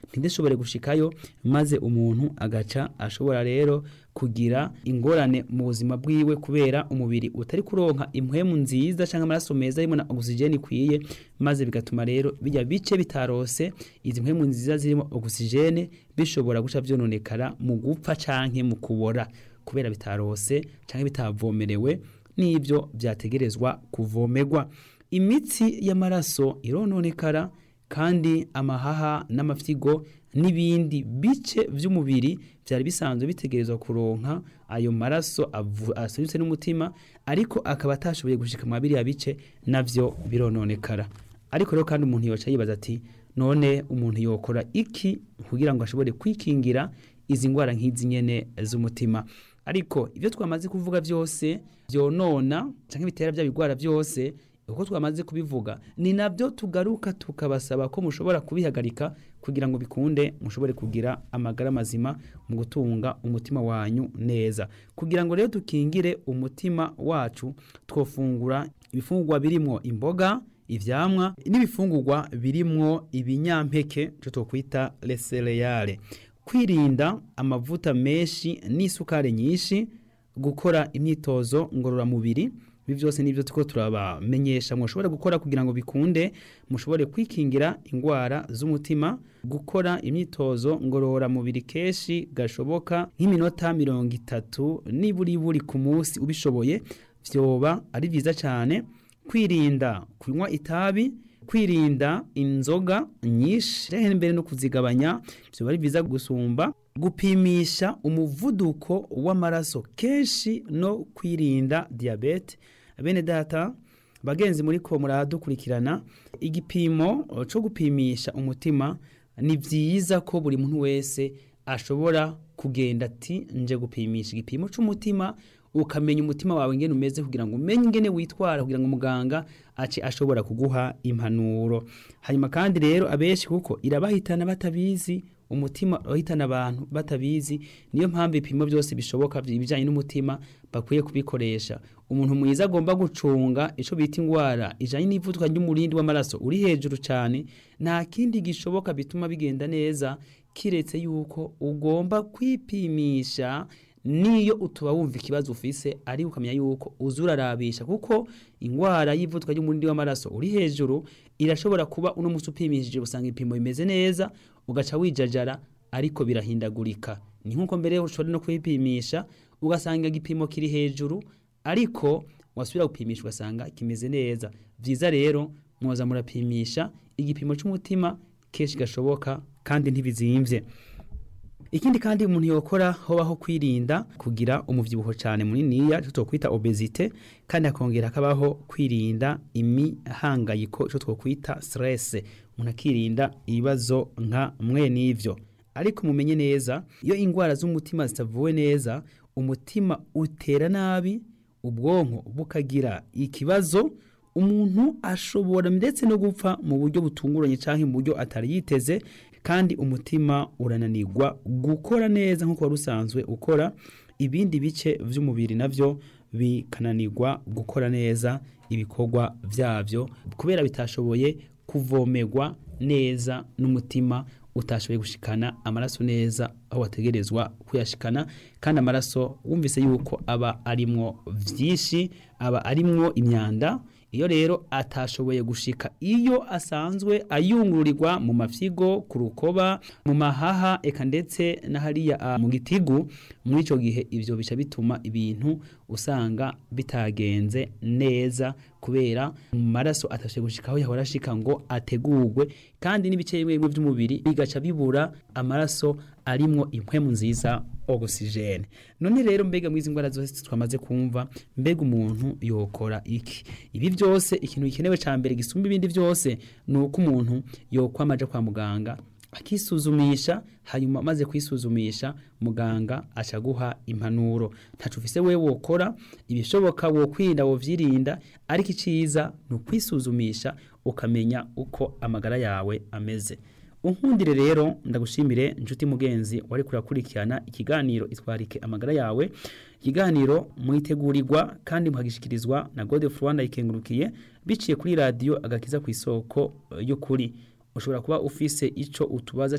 ntidishobore gushikayo maze umuntu agaca ashobora rero kugira ingorane mu buzima bwiwe kubera umubiri utari kuronka impwemu nziza cyangwa amaraso meza arimo na oxygen ikwiye maze bigatuma rero bijya bice bitarose izi mpwemu nziza zirimo oxygen bishobora guca vyononekara mu gupfa canke mu kubora kubera bitarose canke bitavomerewe n'ibyo byategerezwa kuvomerwa imitsi y'amaraso irononekara kandi amahaha n'amafyigo n'ibindi bice by'umubiri byari bisanzwe bitegerezwa kuronka ayo maraso asubitse n'umutima ariko akaba atashoboye gushika mu biriya bice navyo birononekara ariko rero kandi umuntu yoca yibaza ati none umuntu yokora iki kugira ngo ashobore kwikingira izi ndwara nk'izi nyene z'umutima ariko ibyo twamaze kuvuga byose byonona cyangwa bitera bya bigwara byose uko twamaze kubivuga ni nabyo tugaruka tukabasaba ko mushobora kubihagarika kugira ngo bikunde mushobore kugira amagara mazima mu gutunga umutima wanyu neza kugira ngo rero dukingire umutima wacu twofungura ibifungurwa birimo imboga ivyamwa n'ibifungurwa birimwo ibinyampeke cyo twokwita lesereyale kwirinda amavuta menshi n'isukari nyinshi gukora imyitozo ngororamubiri ibi byose nibyo tuko turabamenyesha mushobora gukora kugira ngo bikunde mushobore kwikingira indwara z'umutima gukora imyitozo ngororamubiri kenshi gashoboka nk'iminota mirongo itatu niburi buri ku munsi ubishoboye vyoba ari byiza cyane kwirinda kunywa itabi kwirinda inzoga nyinshi rehe mbere no kuzigabanya vyoba ari byiza gusumba gupimisha umuvuduko w'amaraso kenshi no kwirinda diabete bene data bagenzi muri ko muradukurikirana igipimo cyo gupimisha umutima ni byiza ko buri muntu wese ashobora kugenda ati nje gupimisha igipimo cy'umutima ukamenya umutima wawe ngene umeze kugira ngo umenye ingene witwara kugira ngo muganga ace ashobora kuguha impanuro hanyuma kandi rero abenshi kuko irabahitana batabizi umutima uhitana abantu batabizi niyo mpamvu ibipimo byose bishoboka ibijyanye n'umutima bakwiye kubikoresha umuntu mwiza agomba gucunga icyo bita indwara ijyanye n'ivuduka ry'umurindi w'amaraso uri hejuru cyane nta kindi gishoboka bituma bigenda neza kiretse yuko ugomba kwipimisha niyo utuba wumva ikibazo ufise ari ukamenya yuko uzurarabisha kuko indwara y'ivuduka ry'umurindi w'amaraso uri hejuru irashobora kuba uno musi upimishije usanga ibipimo bimeze neza ugaca wijajara ariko birahindagurika ni nkuko mbere ushobora no kwipimisha ugasanga igipimo kiri hejuru ariko wasubira gupimisha ugasanga kimeze neza byiza rero mwoza murapimisha igipimo cy'umutima kenshi gashoboka kandi ntibizimvye ikindi kandi umuntu yokora hobaho kwirinda kugira umuvyibuho cyane muniniya cyo twokwita obesite kandi akongera akabaho kwirinda imihangayiko cyo twokwita stress umuntu akirinda ibibazo nka mwe n'ivyo ariko mumenye neza iyo indwara z'umutima zitavuwe neza umutima utera nabi ubwonko bukagira ikibazo umuntu ashobora ndetse no gupfa mu buryo butunguranye cyangwa mu buryo atari yiteze kandi umutima urananirwa gukora neza nk'uko wari usanzwe ukora ibindi bice by'umubiri nabyo bikananirwa gukora neza ibikorwa byabyo kubera bitashoboye kuvomerwa neza n'umutima utashoboye gushikana amaraso neza aho wategerezwa kuyashikana kandi amaraso wumvise yuko aba arimwo byinshi aba arimwo imyanda iyo rero atashoboye gushika iyo asanzwe ayungururirwa mu mafyigo ku rukoba mu mahaha eka ndetse na hariya mu gitigu muri icyo gihe ibyo bica bituma ibintu usanga bitagenze neza kubera mu maraso atashoboye gushika aho yahora ashika ngo ategurwe kandi n'ibice bimwe bimwe by'umubiri bigaca bibura amaraso arimwo impwemu nziza oxygene none rero mbega mwizi ndwara zose twamaze kumva mbega umuntu yokora iki ibi byose ikintu gikenewe ca mbere gisumba ibindi byose ni uko umuntu yokwamaja kwa muganga akisuzumisha hanyuma amaze kwisuzumisha muganga acaguha impanuro ntacu ufise we wokora ibishoboka wokwirinda wovyirinda ariko iciza ni ukwisuzumisha ukamenya uko amagara yawe ameze unkundire rero ndagushimire inshuti mugenzi wari kurakurikirana ikiganiro itwarike amagara yawe ikiganiro mwitegurirwa kandi muhagishikirizwa na Gode Rwanda ikengurukiye biciye kuri radio agakiza ku isoko y'ukuri ushobora kuba ufise ico utubaza